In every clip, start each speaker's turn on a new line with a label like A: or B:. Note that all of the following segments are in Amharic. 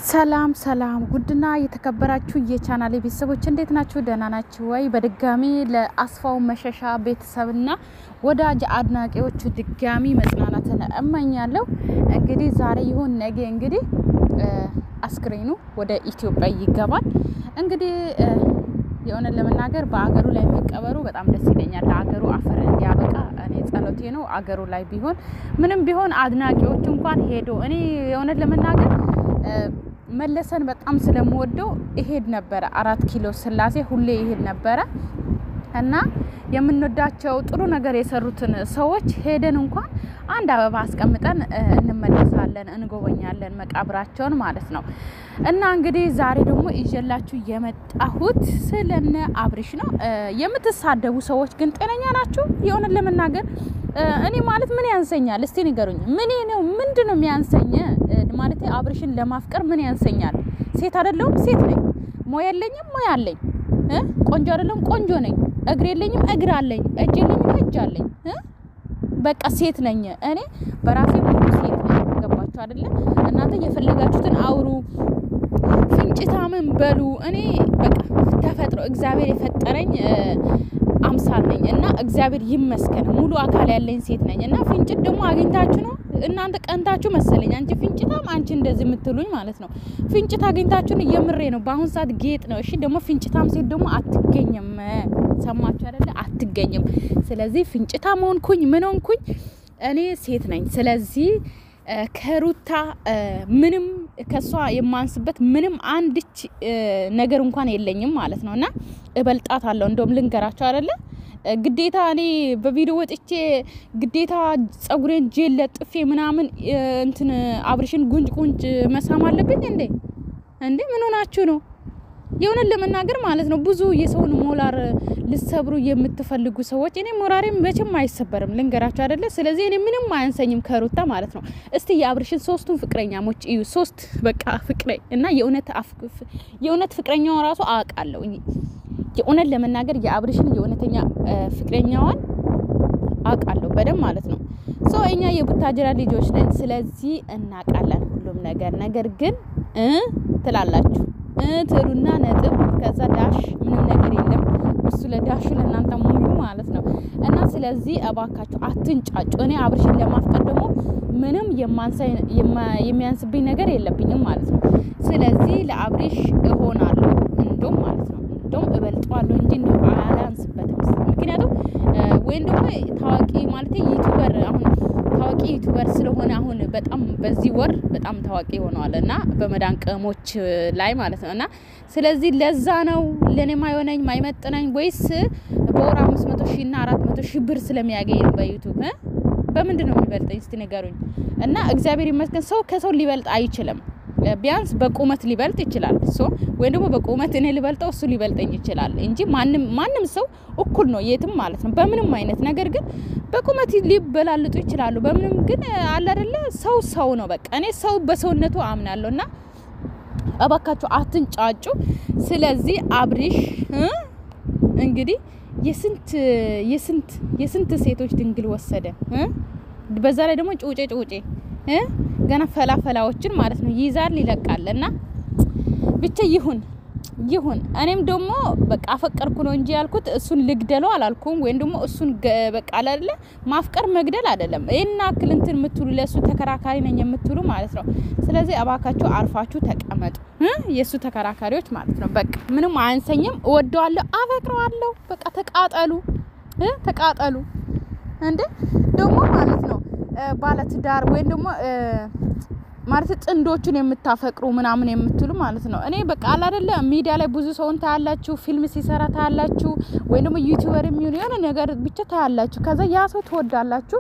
A: ሰላም ሰላም ውድና የተከበራችሁ የቻናሌ ቤተሰቦች እንዴት ናችሁ? ደህና ናችሁ ወይ? በድጋሚ ለአስፋው መሸሻ ቤተሰብና ወዳጅ አድናቂዎቹ ድጋሚ መጽናናትን እመኛለሁ። እንግዲህ ዛሬ ይሁን ነገ እንግዲህ አስክሬኑ ወደ ኢትዮጵያ ይገባል። እንግዲህ የሆነን ለመናገር በአገሩ ላይ መቀበሩ በጣም ደስ ይለኛል። ለአገሩ አፈር እንዲያበቃ እኔ ጸሎቴ ነው። አገሩ ላይ ቢሆን ምንም ቢሆን አድናቂዎቹ እንኳን ሄዶ እኔ የሆነን ለመናገር መለሰን በጣም ስለምወደው ይሄድ ነበረ። አራት ኪሎ ስላሴ ሁሌ ይሄድ ነበረ እና የምንወዳቸው ጥሩ ነገር የሰሩትን ሰዎች ሄደን እንኳን አንድ አበባ አስቀምጠን እንመለሳለን፣ እንጎበኛለን መቃብራቸውን ማለት ነው። እና እንግዲህ ዛሬ ደግሞ ይዤላችሁ የመጣሁት ስለነ አብርሽ ነው። የምትሳደቡ ሰዎች ግን ጤነኛ ናችሁ? የሆነን ለመናገር እኔ ማለት ምን ያንሰኛል? እስቲ ንገሩኝ። ምን ነው ምንድን ነው የሚያንሰኝ? ማለት አብርሽን ለማፍቀር ምን ያንሰኛል? ሴት አይደለሁም? ሴት ነኝ። ሞያ የለኝም? ሞያ አለኝ። ቆንጆ አይደለሁም? ቆንጆ ነኝ። እግር የለኝም? እግር አለኝ። እጅ የለኝም? እጅ አለኝ። በቃ ሴት ነኝ እኔ በራሴ ሙሉ ሴት ነኝ። ገባችሁ አይደለ? እናንተ የፈለጋችሁትን አውሩ፣ ፍንጭታምን በሉ። እኔ በቃ ተፈጥሮ እግዚአብሔር የፈጠረኝ አምሳል ነኝ እና እግዚአብሔር ይመስገን ሙሉ አካል ያለኝ ሴት ነኝ። እና ፍንጭት ደግሞ አግኝታችሁ ነው እናንተ ቀንታችሁ መሰለኝ። አንቺ ፍንጭታም አንቺ እንደዚህ የምትሉኝ ማለት ነው። ፍንጭት አግኝታችሁን እየምሬ ነው። በአሁን ሰዓት ጌጥ ነው። እሺ ደግሞ ፍንጭታም ሴት ደግሞ አትገኝም። ሰማችሁ አይደለ? አትገኝም። ስለዚህ ፍንጭታም ሆንኩኝ ምን ሆንኩኝ እኔ ሴት ነኝ። ስለዚህ ከሩታ ምንም ከሷ የማንስበት ምንም አንድች ነገር እንኳን የለኝም ማለት ነው። እና እበልጣት አለሁ እንደውም ልንገራቸው አይደለ ግዴታ እኔ በቪዲዮ ወጥቼ ግዴታ ጸጉሬን ጄል ለጥፌ ምናምን እንትን አብርሽን ጉንጭ ጉንጭ መሳም አለብኝ እንዴ? እንዴ ምን ሆናችሁ ነው? የሆነን ለመናገር ማለት ነው ብዙ የሰውን ሞራል ልሰብሩ የምትፈልጉ ሰዎች እኔ ሞራሬም መቼም አይሰበርም፣ ልንገራቸው አይደለ። ስለዚህ እኔ ምንም አያንሰኝም ከሩታ ማለት ነው። እስቲ የአብርሽን ሶስቱን ፍቅረኛሞች እዩ። ሶስት በቃ ፍቅረ እና የእውነት የእውነት ፍቅረኛው ራሱ አውቃለሁ። የእውነት ለመናገር የአብርሽን የእውነተኛ ፍቅረኛዋን አውቃለሁ በደንብ ማለት ነው። ሶ እኛ የቡታጅራ ልጆች ነን፣ ስለዚህ እናውቃለን ሁሉም ነገር። ነገር ግን ትላላችሁ ትሉና ነጥብ ከዛ ዳሽ ምንም ነገር የለም። እሱ ለዳሹ ለእናንተ ሙሉ ማለት ነው። እና ስለዚህ እባካችሁ አትንጫጩ። እኔ አብርሽን ለማፍቀር ደግሞ ምንም የሚያንስብኝ ነገር የለብኝም ማለት ነው። ስለዚህ ለአብርሽ እሆናለሁ እንደውም ማለት ነው እንደውም እበልጠዋለሁ እንጂ እንደው አላንስበትም። ምክንያቱም ወይም ደግሞ ታዋቂ ማለት ዩቱበር አሁን ታዋቂ ዩቱበር ስለሆነ አሁን በጣም በዚህ ወር በጣም ታዋቂ ሆነዋል እና በመዳን ቅሞች ላይ ማለት ነው። እና ስለዚህ ለዛ ነው ለእኔ ማይሆነኝ ማይመጥነኝ ወይስ በወር አምስት መቶ ሺህ እና አራት መቶ ሺህ ብር ስለሚያገኝ ነው በዩቱብ በምንድን ነው የሚበልጠኝ? እስቲ ንገሩኝ። እና እግዚአብሔር ይመስገን ሰው ከሰው ሊበልጥ አይችልም። ቢያንስ በቁመት ሊበልጥ ይችላል እሱ ወይም ደግሞ በቁመት እኔ ሊበልጠው እሱ ሊበልጠኝ ይችላል እንጂ ማንም ማንም ሰው እኩል ነው የትም ማለት ነው በምንም አይነት ነገር ግን በቁመት ሊበላልጡ ይችላሉ። በምንም ግን አለ አይደለ ሰው ሰው ነው። በቃ እኔ ሰው በሰውነቱ አምናለሁ እና እባካችሁ አትንጫጩ። ስለዚህ አብርሽ እንግዲህ የስንት የስንት የስንት ሴቶች ድንግል ወሰደ። በዛ ላይ ደግሞ ጩጬ ጩጬ ገና ፈላፈላዎችን ማለት ነው ይይዛል ይለቃል። እና ብቻ ይሁን ይሁን። እኔም ደግሞ በቃ አፈቀርኩ ነው እንጂ ያልኩት እሱን ልግደለው አላልኩም። ወይም ደግሞ እሱን በቃ አላለ ማፍቀር መግደል አይደለም። ይህን አክል እንትን የምትሉ ለእሱ ተከራካሪ ነኝ የምትሉ ማለት ነው። ስለዚህ እባካችሁ አርፋችሁ ተቀመጡ፣ የእሱ ተከራካሪዎች ማለት ነው። በቃ ምንም አያንሰኝም፣ እወደዋለሁ፣ አፈቅረዋለሁ። በቃ ተቃጠሉ፣ ተቃጠሉ። እንዴ ደግሞ ማለት ነው ባለትዳር ወይም ደግሞ ማለት ጥንዶቹን የምታፈቅሩ ምናምን የምትሉ ማለት ነው። እኔ በቃ አላደለ ሚዲያ ላይ ብዙ ሰውን ታያላችሁ፣ ፊልም ሲሰራ ታያላችሁ፣ ወይም ደግሞ ዩቲዩበር የሚሆን የሆነ ነገር ብቻ ታያላችሁ። ከዛ ያ ሰው ትወዳላችሁ፣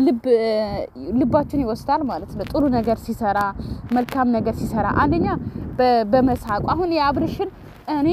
A: ልባችሁን ይወስዳል ማለት ነው። ጥሩ ነገር ሲሰራ፣ መልካም ነገር ሲሰራ አንደኛ በመሳቁ አሁን የአብርሽን እኔ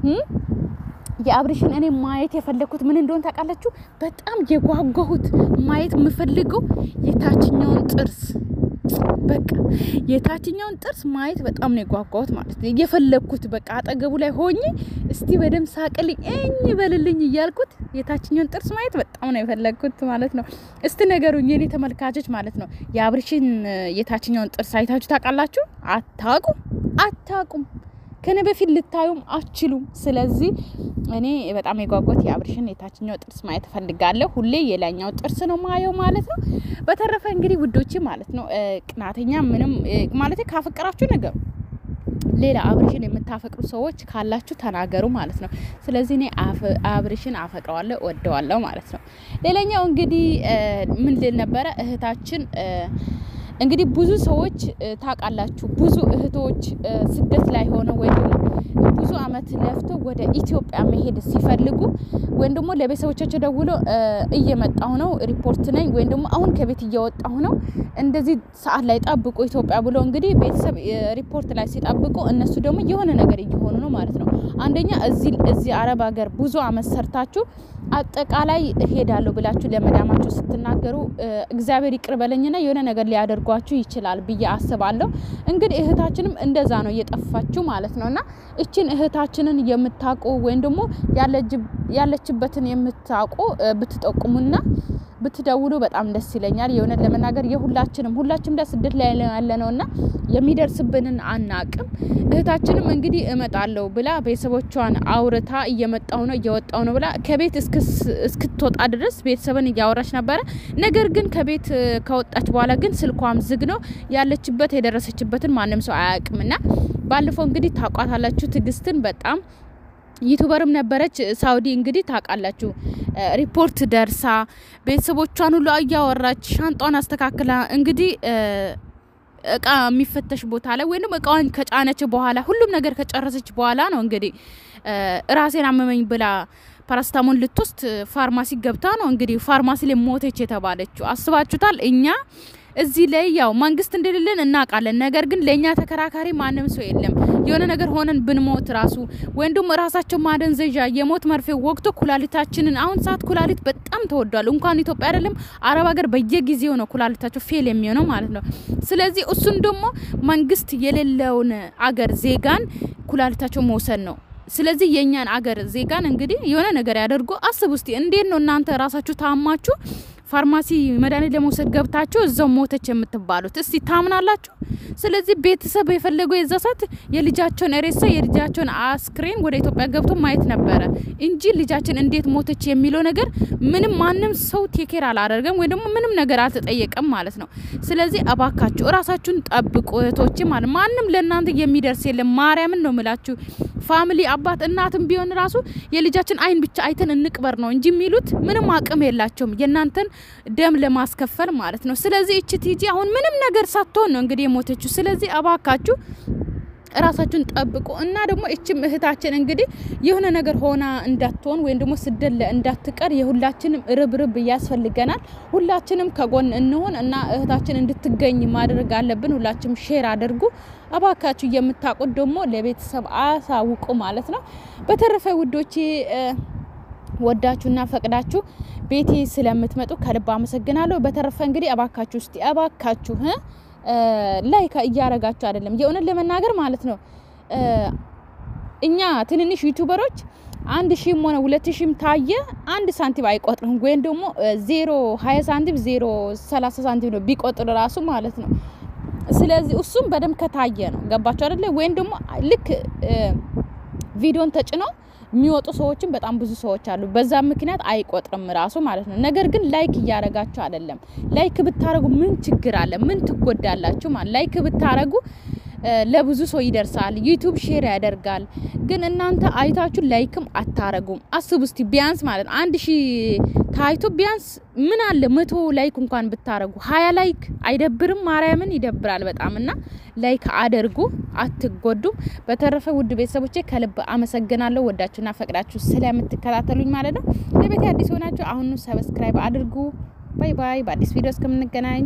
A: የአብርሽን እኔ ማየት የፈለግኩት ምን እንደሆነ ታውቃላችሁ? በጣም የጓጓሁት ማየት የምፈልገው የታችኛውን ጥርስ በቃ የታችኛውን ጥርስ ማየት በጣም ነው የጓጓሁት ማለት ነው የፈለግኩት። በቃ አጠገቡ ላይ ሆኜ እስቲ በደም ሳቅልኝ እኝ በልልኝ እያልኩት የታችኛውን ጥርስ ማየት በጣም ነው የፈለግኩት ማለት ነው። እስቲ ነገሩኝ የኔ ተመልካቾች ማለት ነው የአብርሽን የታችኛውን ጥርስ አይታችሁ ታውቃላችሁ? አታውቁም አታቁም። ከነ በፊት ልታዩም አችሉም። ስለዚህ እኔ በጣም የጓጓት የአብርሽን የታችኛው ጥርስ ማየት እፈልጋለሁ። ሁሌ የላኛው ጥርስ ነው ማየው ማለት ነው። በተረፈ እንግዲህ ውዶች ማለት ነው ቅናተኛ ምንም ማለት ካፈቀራችሁ ነገሩ ሌላ አብርሽን የምታፈቅሩ ሰዎች ካላችሁ ተናገሩ ማለት ነው። ስለዚህ እኔ አብርሽን አፈቅረዋለሁ ወደዋለሁ ማለት ነው። ሌላኛው እንግዲህ ምን ልል ነበረ እህታችን እንግዲህ ብዙ ሰዎች ታውቃላችሁ፣ ብዙ እህቶች ስደት ላይ ሆነው ወይም ደግሞ ብዙ አመት ለፍቶ ወደ ኢትዮጵያ መሄድ ሲፈልጉ ወይም ደግሞ ለቤተሰቦቻቸው ደውሎ እየመጣሁ ነው ሪፖርት ነኝ ወይም ደግሞ አሁን ከቤት እየወጣሁ ነው እንደዚህ ሰዓት ላይ ጠብቁ ኢትዮጵያ ብሎ እንግዲህ ቤተሰብ ሪፖርት ላይ ሲጠብቁ እነሱ ደግሞ የሆነ ነገር እየሆኑ ነው ማለት ነው። አንደኛ እዚህ እዚህ አረብ ሀገር ብዙ አመት ሰርታችሁ አጠቃላይ እሄዳለሁ ብላችሁ ለመዳማችሁ ስትናገሩ እግዚአብሔር ይቅር በለኝና የሆነ ነገር ሊያደርጓችሁ ይችላል ብዬ አስባለሁ። እንግዲህ እህታችንም እንደዛ ነው እየጠፋችሁ ማለት ነው። እና እችን እህታችንን የምታውቁ ወይም ደግሞ ያለችበትን የምታውቁ ብትጠቁሙና ብትደውሉ በጣም ደስ ይለኛል። የእውነት ለመናገር የሁላችንም ሁላችንም ላይ ስደት ላይ ያለ ነው እና የሚደርስብንን አናቅም። እህታችንም እንግዲህ እመጣለሁ ብላ ቤተሰቦቿን አውርታ እየመጣው ነው እየወጣው ነው ብላ ከቤት እስክትወጣ ድረስ ቤተሰብን እያወራች ነበረ። ነገር ግን ከቤት ከወጣች በኋላ ግን ስልኳም ዝግ ነው። ያለችበት የደረሰችበትን ማንም ሰው አያውቅም። እና ባለፈው እንግዲህ ታቋታላችሁ ትዕግስትን በጣም ዩቱበርም ነበረች። ሳውዲ እንግዲህ ታውቃላችሁ ሪፖርት ደርሳ ቤተሰቦቿን ሁሉ እያወራች ሻንጧን አስተካክላ እንግዲህ እቃ የሚፈተሽ ቦታ ላይ ወይም እቃዋን ከጫነች በኋላ ሁሉም ነገር ከጨረሰች በኋላ ነው እንግዲህ ራሴን አመመኝ ብላ ፓራስታሞን ልትወስድ ፋርማሲ ገብታ ነው እንግዲህ ፋርማሲ ላይ ሞተች የተባለችው። አስባችሁታል? እኛ እዚህ ላይ ያው መንግስት እንደሌለን እናውቃለን። ነገር ግን ለእኛ ተከራካሪ ማንም ሰው የለም። የሆነ ነገር ሆነን ብንሞት ራሱ ወይም ደግሞ ራሳቸው ማደንዘዣ የሞት መርፌ ወቅቶ ኩላሊታችንን አሁን ሰዓት ኩላሊት በጣም ተወዷል። እንኳን ኢትዮጵያ አይደለም አረብ ሀገር በየጊዜው ነው ኩላሊታቸው ፌል የሚሆነው ማለት ነው። ስለዚህ እሱን ደግሞ መንግስት የሌለውን አገር ዜጋን ኩላሊታቸው መውሰድ ነው። ስለዚህ የእኛን አገር ዜጋን እንግዲህ የሆነ ነገር ያደርጉ። አስብ ውስጥ እንዴት ነው እናንተ ራሳችሁ ታማችሁ ፋርማሲ መድኃኒት ለመውሰድ ገብታችሁ እዛው ሞተች የምትባሉት? እስቲ ታምናላችሁ? ስለዚህ ቤተሰብ የፈለገው የዛ ሰዓት የልጃቸውን ሬሳ የልጃቸውን አስክሬን ወደ ኢትዮጵያ ገብቶ ማየት ነበረ እንጂ ልጃችን እንዴት ሞተች የሚለው ነገር ምንም ማንም ሰው ቴኬር አላደርገም ወይ ደግሞ ምንም ነገር አልተጠየቀም ማለት ነው። ስለዚህ እባካችሁ እራሳችሁን ጠብቁ እህቶች ማለት ማንም ለእናንተ የሚደርስ የለም። ማርያምን ነው ምላችሁ ፋሚሊ አባት እናትም ቢሆን ራሱ የልጃችን አይን ብቻ አይተን እንቅበር ነው እንጂ የሚሉት ምንም አቅም የላቸውም የእናንተን ደም ለማስከፈል ማለት ነው። ስለዚህ እች ቲጂ አሁን ምንም ነገር ሳትሆን ነው እንግዲህ የሞተችው። ስለዚህ እባካችሁ እራሳችሁን ጠብቁ እና ደግሞ እችም እህታችን እንግዲህ የሆነ ነገር ሆና እንዳትሆን ወይም ደግሞ ስደት እንዳትቀር የሁላችንም ርብርብ ያስፈልገናል። ሁላችንም ከጎን እንሆን እና እህታችን እንድትገኝ ማድረግ አለብን። ሁላችንም ሼር አድርጉ እባካችሁ። የምታውቁት ደግሞ ለቤተሰብ አሳውቁ ማለት ነው። በተረፈ ውዶቼ ወዳችሁና ፈቅዳችሁ ቤቴ ስለምትመጡ ከልብ አመሰግናለሁ። በተረፈ እንግዲህ እባካችሁ እስቲ እባካችሁ ላይክ እያረጋችሁ አይደለም፣ የእውነት ለመናገር ማለት ነው። እኛ ትንንሽ ዩቱበሮች አንድ ሺህም ሆነ ሁለት ሺህም ታየ አንድ ሳንቲም አይቆጥርም፣ ወይም ደግሞ ዜሮ ሀያ ሳንቲም ዜሮ ሰላሳ ሳንቲም ነው ቢቆጥር ራሱ ማለት ነው። ስለዚህ እሱም በደንብ ከታየ ነው። ገባችሁ አይደለ? ወይም ደግሞ ልክ ቪዲዮን ተጭነው የሚወጡ ሰዎችም በጣም ብዙ ሰዎች አሉ። በዛ ምክንያት አይቆጥርም ራሱ ማለት ነው። ነገር ግን ላይክ እያረጋችሁ አይደለም። ላይክ ብታረጉ ምን ችግር አለ? ምን ትጎዳላችሁ? ማለት ላይክ ብታረጉ ለብዙ ሰው ይደርሳል። ዩቱብ ሼር ያደርጋል። ግን እናንተ አይታችሁ ላይክም አታረጉም። አስቡ እስቲ ቢያንስ ማለት ነው አንድ ሺህ ታይቶ ቢያንስ ምን አለ መቶ ላይክ እንኳን ብታረጉ ሀያ ላይክ አይደብርም? ማርያምን ይደብራል በጣም እና ላይክ አድርጉ፣ አትጎዱም። በተረፈ ውድ ቤተሰቦቼ ከልብ አመሰግናለሁ። ወዳችሁና ፈቅዳችሁ ስለምትከታተሉኝ ማለት ነው። ለቤት አዲስ ሆናችሁ አሁኑ ሰብስክራይብ አድርጉ። ባይ ባይ። በአዲስ ቪዲዮ እስከምንገናኝ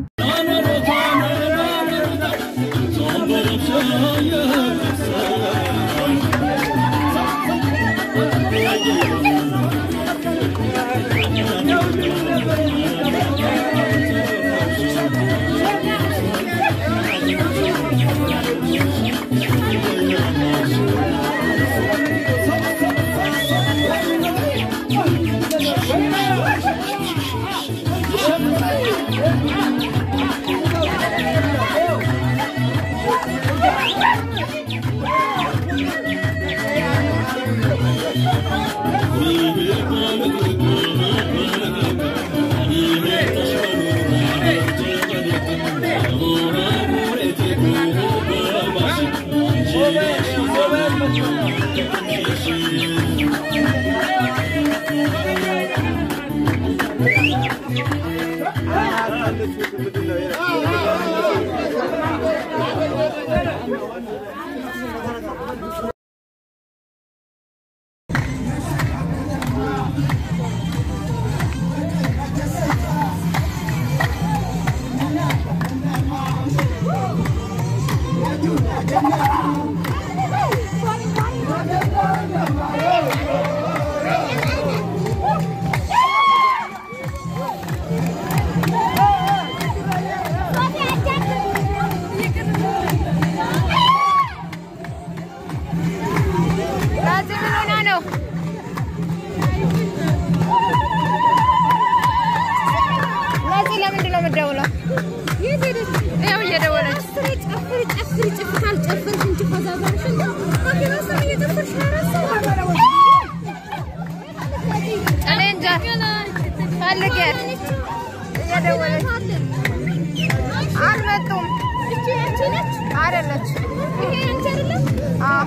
B: Yeah. ራዚ ምን ሆና ነው? ራዚ ለምንድን ነው የምትደውለው? ያው እየደወለች እኔ እንጃ ፈልጌያት እየደወለች አልመጡም። አይደለች አዎ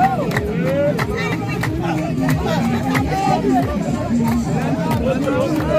C: Hey,